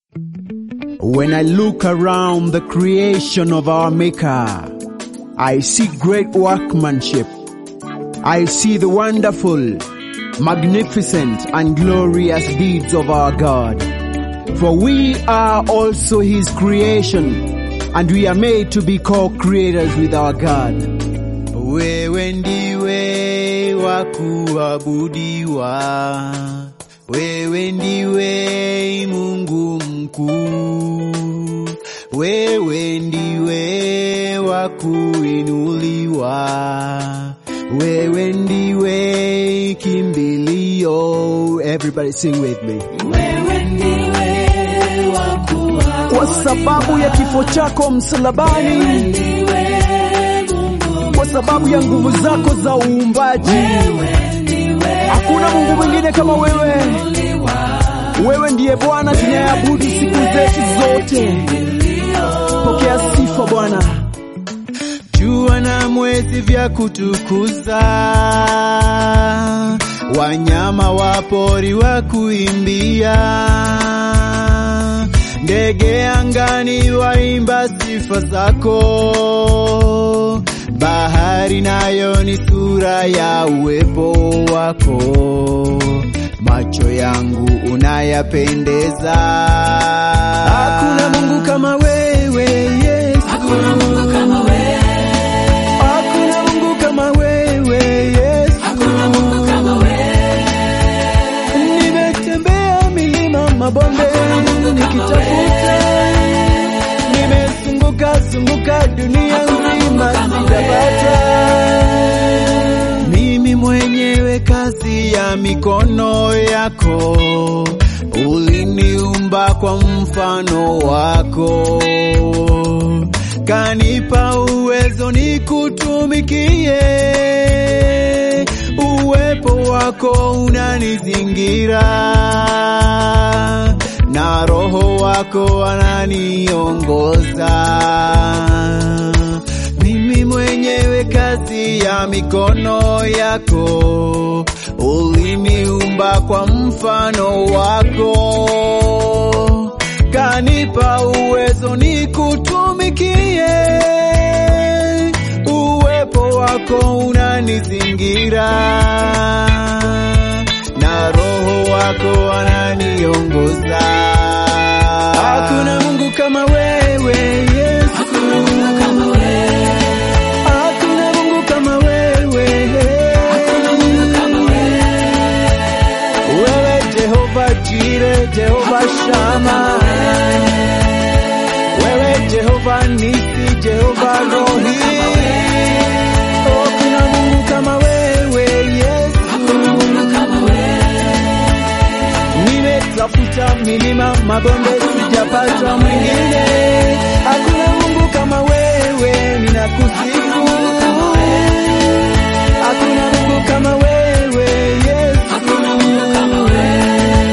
When I look around the creation of our Maker, I see great workmanship. I see the wonderful, magnificent and glorious deeds of our God. For we are also His creation and we are made to be co-creators with our God. Wewe ndiwe wa kuabudiwa, wewe ndiwe Mungu mkuu, wewe ndiwe wa kuinuliwa, wewe ndiwe kimbilio. Everybody sing with me. Kwa sababu ya kifo chako msalabani, kwa sababu ya nguvu zako za uumbaji, hakuna Mungu mwingine kama wewe. Wewe ndiye Bwana tunayeabudu siku zetu zote. Pokea sifa Bwana. Jua na mwezi vya kutukuza, wanyama wa pori wa kuimbia, ndege angani waimba sifa zako, bahari nayo ni sura ya uwepo wako, macho yangu unayapendeza. Hakuna Mungu kama wewe Yesu. Hakuna Mungu kama wewe. Hakuna Mungu kama wewe Yesu. Hakuna Mungu kama wewe. Nimetembea milima mabonde Hakuna Mungu kama nikitafuta, nimezunguka zunguka dunia Hakuna Mungu nzima kama sijapata. Mimi mwenyewe kazi ya mikono yako, uliniumba kwa mfano wako, kanipa uwezo nikutumikie. Uwepo wako unanizingira na roho wako ananiongoza. Mimi mwenyewe kazi ya mikono yako, uliniumba kwa mfano wako, kanipa uwezo nikutumikie. Uwepo wako unanizingira na roho wako ananiongoza. Hakuna Mungu kama wewe Yesu. Hakuna Mungu kama wewe. Hakuna Mungu kama wewe. Hakuna Mungu kama wewe. Wewe Jehova Jire, Jehova Shama. Wewe Jehova Nisi, Jehova Rohi. Oh, kuna Mungu kama wewe Yesu. Hakuna Mungu kama wewe. Nimetafuta milima mabonde, sijapata mwingine. Hakuna Mungu kama wewe, ninakusifu. Hakuna Mungu kama wewe Yesu. Hakuna Mungu kama wewe.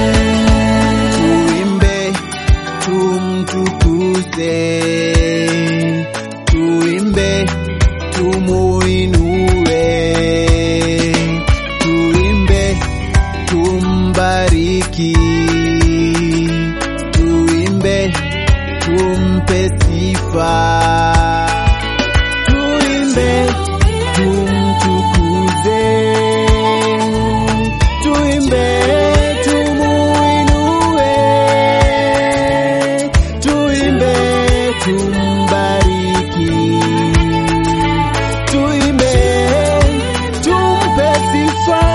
Tuimbe, tumtukuze, tuimbe, tumuinue, tuimbe, tumbariki, tuimbe, tumpe sifa, tuimbe, tumtukuze, tuimbe, tumuinue, tuimbe, tumbariki, tuimbe, tumpe sifa.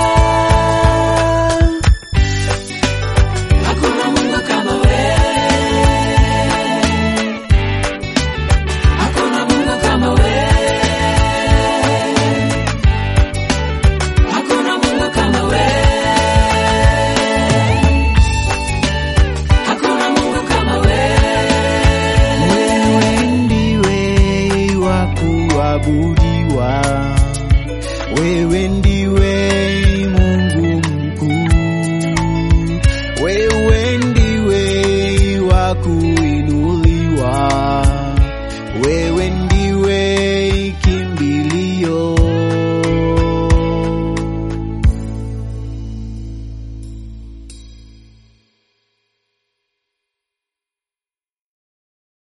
Hakuna Mungu kama wewe. Hakuna Mungu kama wewe. Hakuna Mungu kama wewe. Hakuna Mungu kama wewe. Wewe ndiwe wa kuabudiwa,